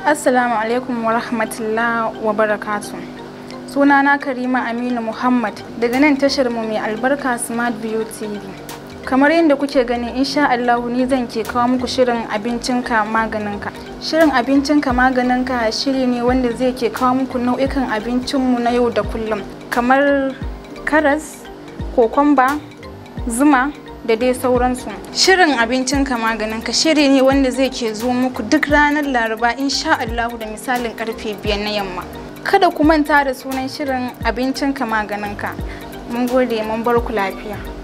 Assalamu alaikum wa rahmatullah wa barakatu. Sunana Karima Aminu Muhammad daga nan tashar mu mai albarka Smart View TV. Kamar yadda kuke gani insha Allahu ni zan ke kawo muku shirin abincinka maganinka. Shirin abincinka maganinka shiri ne wanda zai ke kawo muku nau'ikan abincinmu na yau da kullum kamar karas, kokomba, zuma, da dai sauransu shirin abincinka maganinka shiri ne wanda zai ke zo muku duk ranar laraba insha Allahu da misalin karfe biyar na yamma kada ku manta da sunan shirin abincinka maganinka mun gode mun bar ku lafiya